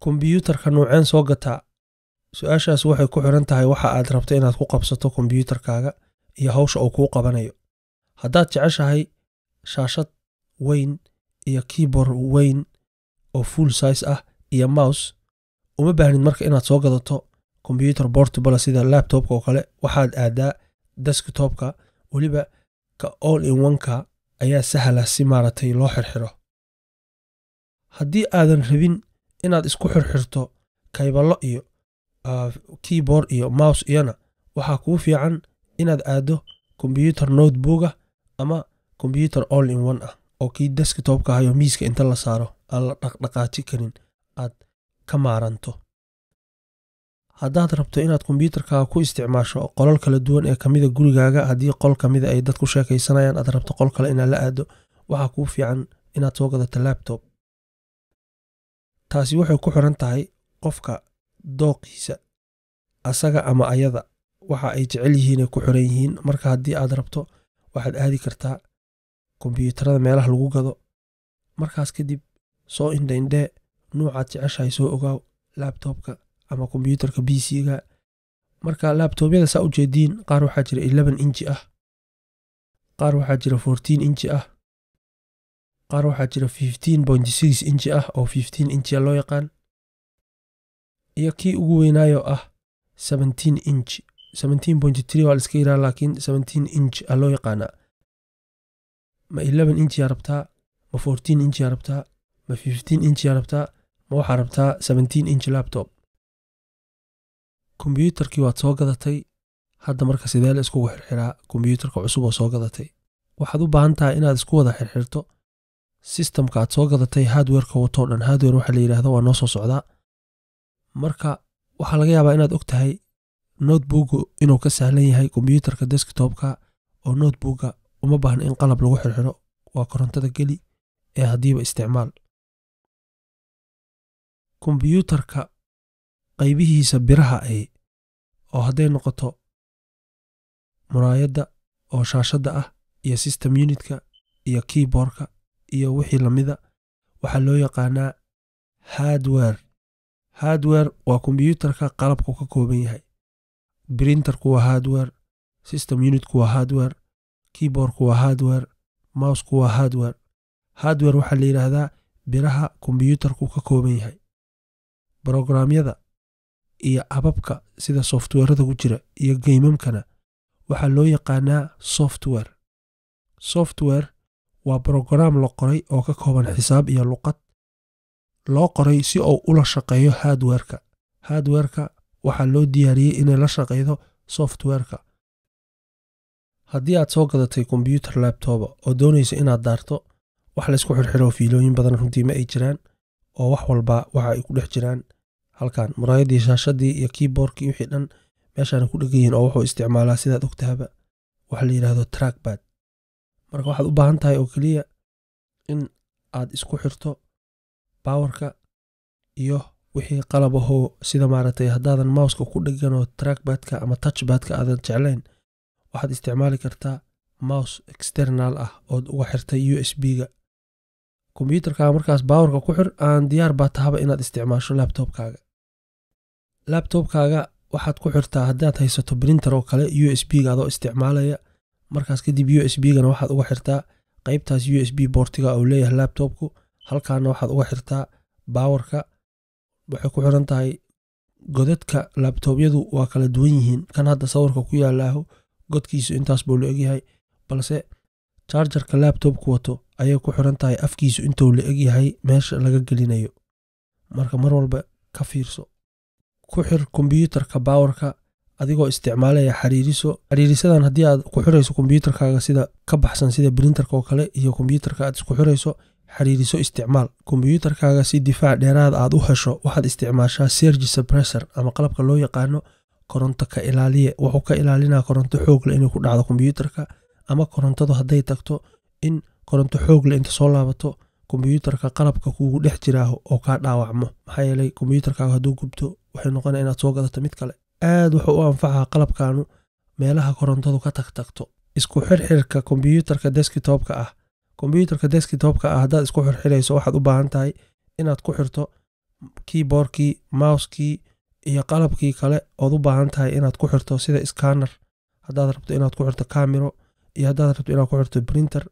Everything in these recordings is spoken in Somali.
kombiyuutarka nuuceen soo gataa su-aashaas waxay ku xiran tahay waxa aad rabto inaad ku qabsato kombiyuutarkaaga iyo hawsha uu kuu qabanayo haddaad jeceshahay shaashad weyn iyo keyboard weyn oo full size ah iyo mouse uma baahnid marka inaad soo gadato combyuter portable sida laptopka oo kale waxaad aadaa desktopka weliba ka all in oneka ayaa sahla si maaragtay loo xirxiro haddii aadan rabin inaad isku xirxirto kayballo iyo keyboard iyo mouse iyana waxaa kuu fiican inaad aado combyuter notebooga ama combyuter all in one ah oo kii desktopka ahayo miiska inta la saaro aan la dhaqdhaqaaji karin aad ka maaranto haddaad rabto inaad kombyuutarkaaga ku isticmaasho qolal kala duwan ee kamida gurigaaga haddii qol kamida ay dad ku sheekaysanayaan aad rabto qol kale inaad la aado waxaa kuu fiican inaad soo gadato laptop taasi waxay ku xiran tahay qofka dooqiisa asaga ama ayada waxa ay jecel yihiinay ku xiran yihiin marka haddii aad rabto waxaad aadi kartaa kombyuutarada meelaha lagu gado markaas kadib soo indhaindhee nuucaad jeceshahay soo ogaaw labtobka ama kombyuutarka b c-ga marka labtobyada saa ujeediin qaar waxaa jira eleven inji ah qaar waxaa jira fourteen inji ah qaar waxaa jira fifteen point six inji ah oo fifteen injia loo yaqaan iyo kii ugu weynaayo ah seventeen inch seventeen point three waa la iska yiraa laakiin seventeen inch a loo yaqaanaa ma eleven inchiyaa rabtaa ma fourteen inchiyaa rabtaa ma fifteen inchiyaa rabtaa ma waxaa rabtaa seventeen inch laptop kombyuutarkii waad soo gadatay hadda marka sidee la iskugu xirxiraa kombyuutarka cusub oo soo gadatay waxaad u baahan tahay inaad isku wada xirxirto sistamka aad soo gadatay hardwerka watoo dhan hardwer waxaa la yidhahda waa noo soo socdaa marka waxaa laga yaabaa inaad og tahay noteboogu inuu ka sahlan yahay kombyuutarka desktopka oo notebooga uma baahna in qalab lagu xirxiro waa korontada geli ee haddiiba isticmaal kombyuutarka qaybihiisa biraha ay oo hadday noqoto muraayadda oo shaashadda ah iyo system unitka iyo keyboardka iyo wixii lamida waxaa loo yaqaanaa hardwer hardwer waa kombyuutarka qalabku ka kooban yahay brinterku waa hardwer system unitku waa hardwer keyboardku waa hardwer mousku waa hardwer hardwer waxaa la yidhaahdaa biraha kombyuutarku ka kooban yahay brogramyada iyo ababka sida softwerada ku jira iyo geymamkana waxaa loo yaqaanaa software software waa brograam la qoray oo ka kooban xisaab iyo luqad loo qoray si uu ula shaqeeyo hardwerka hardwerka waxaa loo diyaariyey inay la shaqeydo softwerka haddii aad soo gadatay kombyuutar labtoba oo doonaysa inaad daarto wax laysku xirxiro fiilooyin badan runtii ma ay jiraan oo wax walba waxa ay ku dhex jiraan halkan muraayadii shaashadii iyo keyboardkii wixii dhan meeshaana ku dhegan yihin oo wuxuu isticmaalaa sidaad ogtahaba waxa la yidhahdo trackbad marka waxaad u baahan tahay oo keliya in aad isku xirto bawarka iyo wixii qalab ahoo sida maaragtay haddaadan mouska ku dheganoo trackbadka ama touchbadka aadan jeclayn waxaad isticmaali kartaa mouse external ah ood uga xirtay u s b-ga kombyuutarkaaga markaas bawarka ku xir aan diyaar baa tahaba inaad isticmaasho labtobkaaga labtobkaaga waxaad ku xirtaa haddaad haysato brinter oo kale u s b-ga adoo isticmaalaya markaas kadib u s b-gana waxaad uga xirtaa qeybtaas u s b boortiga uu leeyahay labtobku halkaana waxaad uga xirtaa bawarka waxay ku xiran tahay godadka labtobyadu waa kala duwan yihiin kan hadda sawirka ku yaalaaho godkiisu intaas buu la egyahay balse charjarka labtobku wato ayay ku xiran tahay afkiisu intuu la egyahay meesha laga gelinayo marka mar walba ka fiirso ku xir kombyuutarka bawarka adigoo isticmaalaya xariiriso xariirisadan haddii aad ku xirayso kombyuutarkaaga sida ka baxsan sida brinterka oo kale iyo kombyuutarka aad isku xirayso xariiriso isticmaal kombyuutarkaaga si difaac dheeraad aad u hesho waxaad isticmaashaa sergi suppressor ama qalabka loo yaqaano koronto ka ilaaliye wuxuu ka ilaalinaa koronto xoogle inay ku dhacdo kombyuutarka ama korontadu hadday tagto in koronto xoogle inta soo laabato kombyuutarka qalabka kuugu dhex jiraaho oo kaa dhaawacmo maxaa yeelay kombyuutarkaaga hadduu gubto waxay noqonaya inaad soo gadato mid kale aad wuxuu u anfacaa qalabkaanu meelaha korontadu ka tagtagto isku xirxirka kombyuutarka deskitopka ah kombyuutarka deskitopka ah haddaad isku xirxirayso waxaad u baahan tahay inaad ku xirto keyboardkii mousekii iyo qalabkii kale ood u baahan tahay inaad ku xirto sida scanner haddaad rabto inaad ku xirto camero iyo haddaad rabto inaad ku xirto printer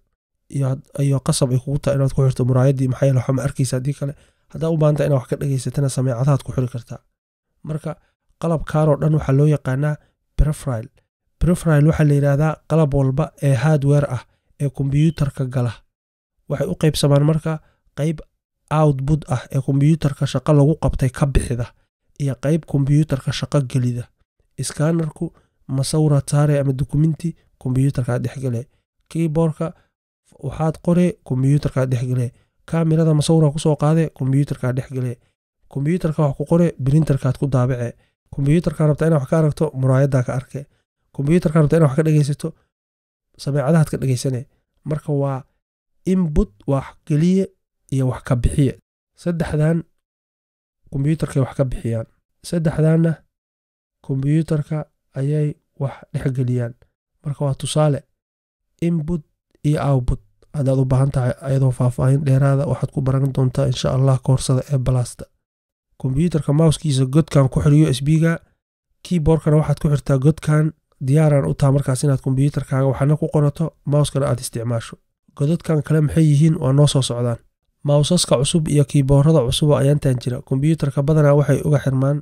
iyo qasab ay kugu tahay inaad ku xirto muraayaddii maxaa yeele waxba ma arkaysa haddii kale haddaad u baahan tahay inaad wax ka dhegaysatana sameecadahaad ku xiri kartaa marka qalabkaanoo dhan waxaa loo yaqaanaa brefrile brefrile waxaa la yidhaahdaa qalab walba ee hardware ah ee kombiyuutarka gala waxay u qaybsamaan marka qayb output ah ee kombiyuutarka shaqo lagu qabtay ka bixida iyo qayb kombiyuutarka shaqo gelida skanarku masawira saare ama dukumenti kombiyuutarkaa dhexgale keyboardka waxaad qore kombiyuutarkaa dhexgale kamirada masawira kusoo qaade kombiyuutarkaa dhexgale kombiyuutarka wax ku qore brinterkaad ku daabace kombiyuutarkaa rabta ina wax ka aragto muraayaddaa ka arke kombiyuutarkaa rabta ina wax ka dhegaysato sameecadahaad ka dhegaysane marka waa input wax geliye iyo wax ka bixiye saddexdan kombiyuutarkay wax ka bixiyaan saddexdanna kombiyuutarka ayay wax dhexgeliyaan marka waa tusaale input iyo output haddaad u baahan tahay ayadoo faahfaahin dheeraada waxaad ku baran doontaa insha allah koorsada ee balasta kombiyuutarka mouskiisa godkan ku xir u s b-ga keyboardkana waxaad ku xirtaa godkan diyaaraan u taha markaas inaad kombiyuutarkaaga waxna ku qorato mouskana aad isticmaasho godadkan kale maxay yihiin waa noo soo socdaan mawsaska cusub iyo kiiboorada cusuba ayaantan jira kombiyuutarka badanaa waxay uga xirmaan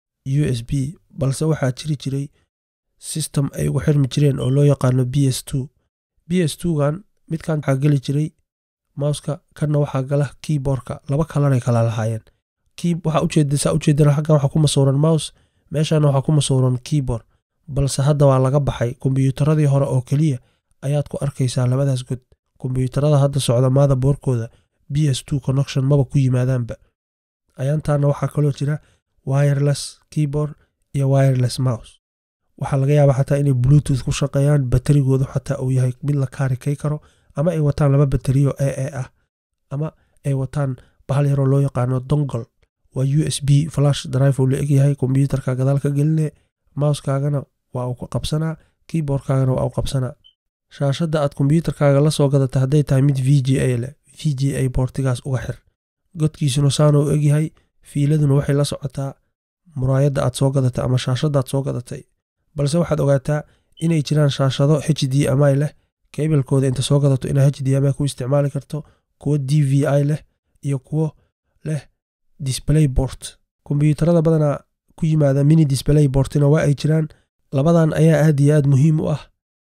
u s b balse waxaa jiri jiray system ay uga xirmi jireen oo loo yaqaano b s b s gan midkan waxaa geli jiray mouska kanna waxaa gala keyboardka laba kalanay kala lahaayeen waxaa ujeedsaa ujeedana xaggan waxaa ku masuuran mouse meeshana waxaa ku masuuran keyboard balse hadda waa laga baxay kombiyuutaradii hore oo keliya ayaad ku arkaysaa labadaas god kombiyuutarada hadda socda maada boorkooda b s connection maba ku yimaadaanba ayaantaana waxaa kaloo jira wireless keyboard iyo wireless mouse waxaa laga yaabaa xataa inay bluetooth ku shaqeeyaan baterigoodu xataa uu yahay mid la kaarikay karo ama ay wataan laba bateriyo e e ah ama ay wataan bahal yaroo loo yaqaano dongol waa u s b flash drive uu la egyahay kombiyuutarka gadaal ka geline mouskaagana waa uu qabsanaa keyboardkaagana waa uu qabsanaa shaashadda aad kombiyuutarkaaga la soo gadata hadday tahay mid v g a leh v g a boortigaas uga xir godkiisuna saana u egyahay fiiladuna waxay la socotaa muraayadda aad soo gadatay ama shaashadda aad soo gadatay balse waxaad ogaataa inay jiraan shaashado h d m i leh keybelkooda inta soo gadato inaa h d m i ku isticmaali karto kuwo d v i leh iyo kuwo leh display bort kombiyuutarada badanaa ku yimaada mini display bortina waa ay jiraan labadan ayaa aad iyo aad muhiim u ah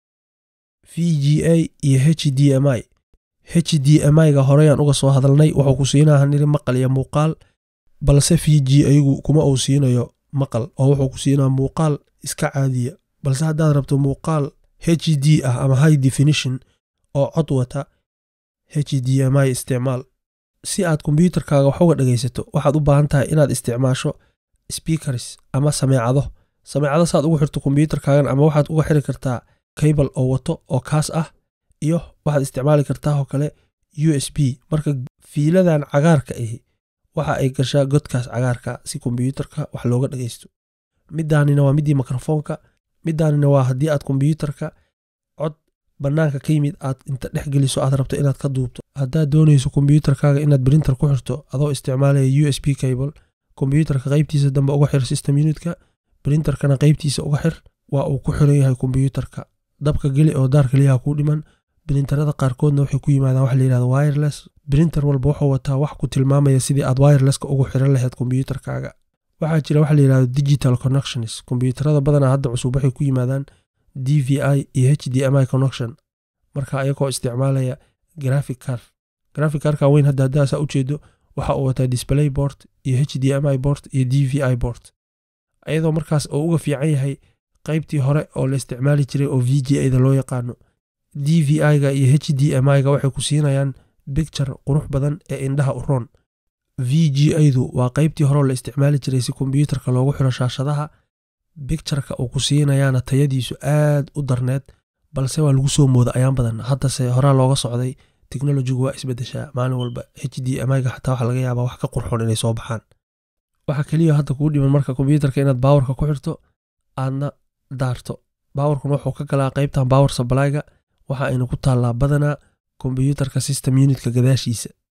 v g a iyo h d m i h d m i-ga horeyaan uga soo hadalnay wuxuu ku siinaha niri maqal iyo muuqaal balse v g ayagu kuma uu siinayo maqal oo wuxuu ku siinaa muuqaal iska caadiya balse haddaad rabto muuqaal h d ah ama high definition oo cod wata h d m i isticmaal si aad kombiyuutarkaaga wax uga dhegaysato waxaad u baahan tahay inaad isticmaasho speakers ama sameecado sameecado saaad ugu xirto kombiyuutarkaagan ama waxaad uga xiri kartaa cable oo wato oo kaas ah iyo waxaad isticmaali kartaa oo kale u s b marka fiiladan cagaarka ahi waxa ay gashaa godkaas cagaarka si kombiyuutarka wax looga dhagaysto midaanina waa midii mikrofoonka midaanina waa haddii aad kombiyuutarka cod bannaanka ka yimid aad inta dhex geliso aad rabto inaad ka duubto haddaad doonayso kombiyuutarkaaga inaad brinter ku xirto adoo isticmaalaya u s b cable kombiyuutarka qaybtiisa dambe uga xir system unitka brinterkana qaybtiisa uga xir waa uu ku xiran yahay kombiyuutarka dabka geli oo daar keliyaha kuu dhiman brinterada qaarkoodna waxay ku yimaadaan wax layihahdo wireless brinter walba wuxuu wataa wax ku tilmaamaya sidii aad wirelesska ugu xiran lahayd kombiyuutarkaaga waxaa jira wax layihahdo digital connections kombiyuutarada badanaa hadda cusub waxay ku yimaadaan d v i iyo h d m i connection marka ayagoo isticmaalaya graphic car graphic carka weyn hadda haddaasaa ujeedo waxa uu wataa display bort iyo h d m i bort iyo d v i bort ayadoo markaas oo uga fiican yahay qaybtii hore oo la isticmaali jiray oo v g a da loo yaqaano d v i-ga iyo h d m i-ga waxay ku siinayaan bicture qurux badan ee indhaha u roon v g a-du waa qaybtii hore oo la isticmaali jiray si kombiyuutarka loogu xiro shaashadaha bictureka uu ku siinayaana tayadiisu aad u darneed balse waa lagu soo mooda ayaan badan haddase horaa looga socday teknolojigu waa isbedeshaa maalin walba h d m i-ga xataa waxa laga yaabaa wax ka qurxoon inay soo baxaan waxaa keliya hadda kuu dhiman marka kombiyuutarka inaad baawarka ku xirto aadna daarto baawarkuna wuxuu ka galaa qaybtan baawar sablayga waxa ayna ku taallaa badanaa kombiyuutarka system unitka gadaashiisa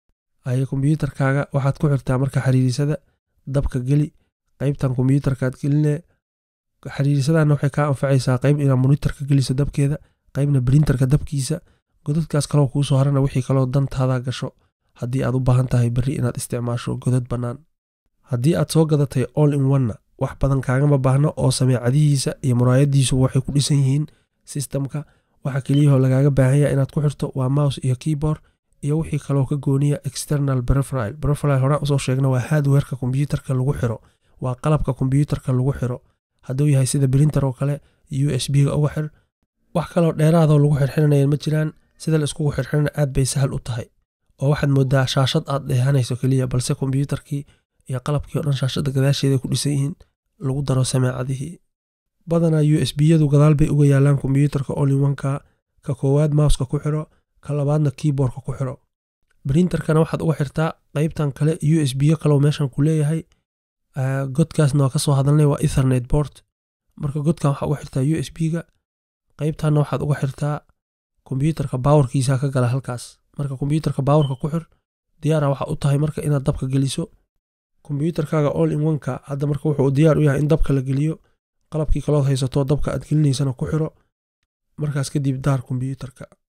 aye kombiyuutarkaaga waxaad ku xirtaa marka xiriirisada dabka geli qaybtan kombiyuutarkaad geline xiriirisadana waxay kaa anfacaysaa qayb inaad monitorka geliso dabkeeda qaybna brinterka dabkiisa godadkaas kaloo kuusoo harana wixii kaloo dantaada gasho haddii aad u baahan tahay berri inaad isticmaasho godad bannaan haddii aad soo gadatay all in onna wax badan kaagama baahno oo sameecadihiisa iyo muraayadiisuba waxay ku dhisan yihiin sistamka waxa keliyahoo lagaaga baahanya inaad ku xirto waa mouse iyo keyboard iyo wixii kaloo ka gooniya external brefrile brefrile horaan usoo sheegna waa hardwareka kombiyuutarka lagu xiro waa qalabka kombiyuutarka lagu xiro hadduu yahay sida brinter oo kale u s b ga uga xir wax kaloo dheeraadoo lagu xirxiranayeen ma jiraan sida la iskugu xirxirana aad bay sahal u tahay oo waxaad moodaa shaashad aad dheehanayso keliya balse kombiyuutarkii iyo qalabkii o dhan shaashadda gadaasheeda ku dhisan yihiin lagu daro sameecadihii badanaa u s b yadu gadaal bay uga yaalaan kombiyuutarka olinwanka ka koowaad mouska ku xiro ka labaadna keyboardka ku xiro brinterkana waxaad uga xirtaa qaybtan kale u s b yo kaleo meeshan ku leeyahay godkaasna waa kasoo hadalnay waa ethernet board marka godkan waxaa uga xirtaa u s b ga qaybtanna waxaad uga xirtaa kombiyuutarka baawarkiisa ka gala halkaas marka kombiyuutarka baawarka ku xir diyaara waxa u tahay marka inaad dabka geliso kombiyuutarkaaga all in oneka hadda marka wuxuu diyaar u yahay in dabka la geliyo qalabkii kalood haysato dabka aad gelinaysana ku xiro markaas kadib daar kombiyuutarka